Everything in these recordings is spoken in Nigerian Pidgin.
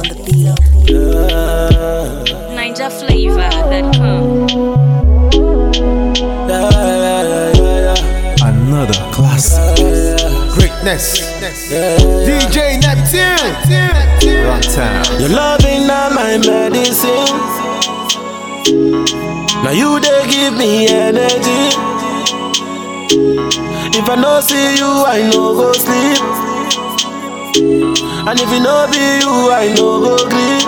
on the beat. NinjaFlavor.com. Another classic. Greatness. DJ Neptune. Run town. Your loving na my medicine. Now you they give me energy. If I no see you, I no go sleep. And if it no be you, I no go sleep.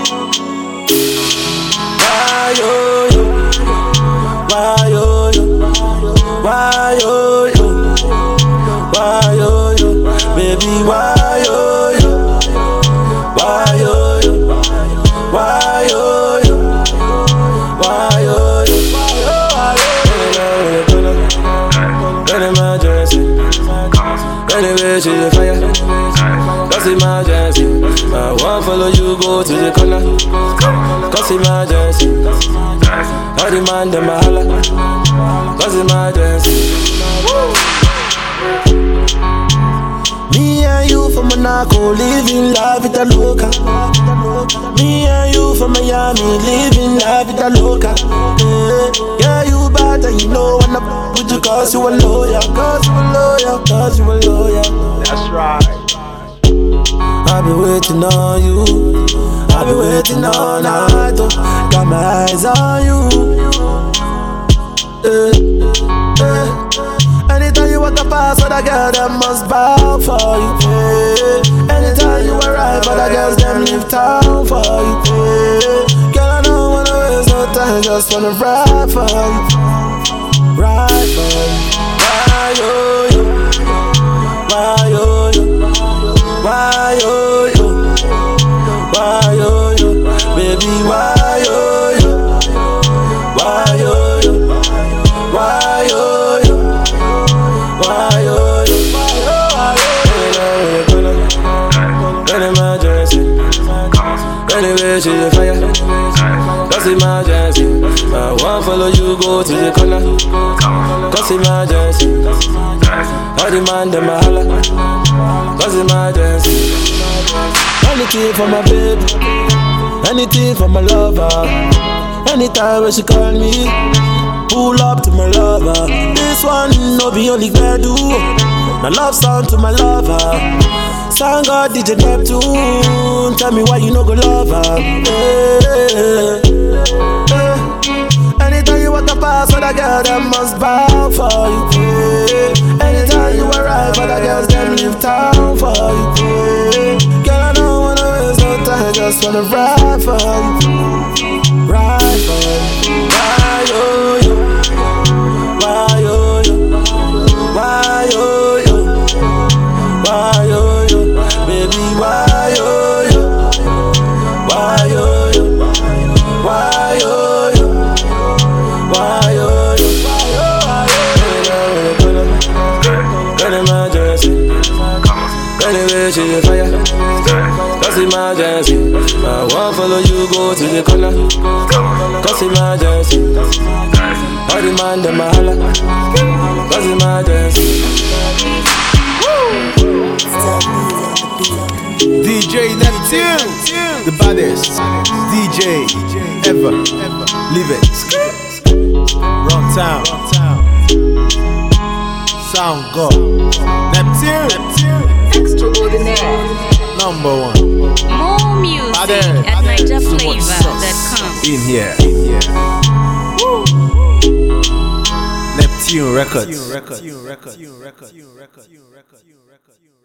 Why yo yo? Why yo yo? Why yo yo? Why yo yo? Baby, why yo yo? Why yo yo? Why yo yo? Why yo yo? An emergency. Anyway, she's a fire. Cause emergency. I won't follow you, go to the corner. Cause emergency. All the man, them a holla. Cause emergency. Me and you from Monaco, living la vida loca. Me and you from Miami, living la vida loca. Yeah, yeah you bad and you know I'm not with you cause you a lawyer, cause you a lawyer, cause you a lawyer. That's right. I've been waiting on you. I've been waiting all night. Oh. Got my eyes on you. Eh, eh. Anytime you walk past other girl, them must bow for you. Eh. Anytime you arrive, other girls them leave town for you. Eh. Girl, I don't wanna waste no time, just wanna ride for you, ride for you. Why yo yo? Why yo yo? Why yo yo? Why yo yo? Baby, why yo yo? Why yo yo? Why yo yo? Why yo yo? An emergency. Anyway, she's a fire. Cause emergency. I won't follow you, go to the corner. Cause emergency. All the man, them a holla. Cause emergency. Anything for my baby. Anything for my lover. Anytime when she call me. Pull up to my lover. This one no be only do. My love song to my lover. Sang God DJ Neptune. Tell me why you no go love her. Eh, eh. Anytime you walk past other girl, them must bow for you. eh. Anytime you arrive, other girls them leave town for you. eh. Girl, I don't wanna waste no time, just wanna ride for you, ride for you. Why yo yo? Why yo yo? Why yo yo? Why yo yo? Baby, why yo yo? Why yo yo? Why yo yo? Why yo yo? An emergency. Anyway, she's a fire. Cause emergency. I won't follow you, go to the corner. Cause emergency. All the man, them a holla. Cause emergency. DJ Neptune. The baddest. DJ ever. Live it. Run town. Sound God. Neptune. Extraordinaire. Number one. More music Ade. at Ade. Too much NinjaFlavor.com. In here. In here. Neptune Records. Neptune Records.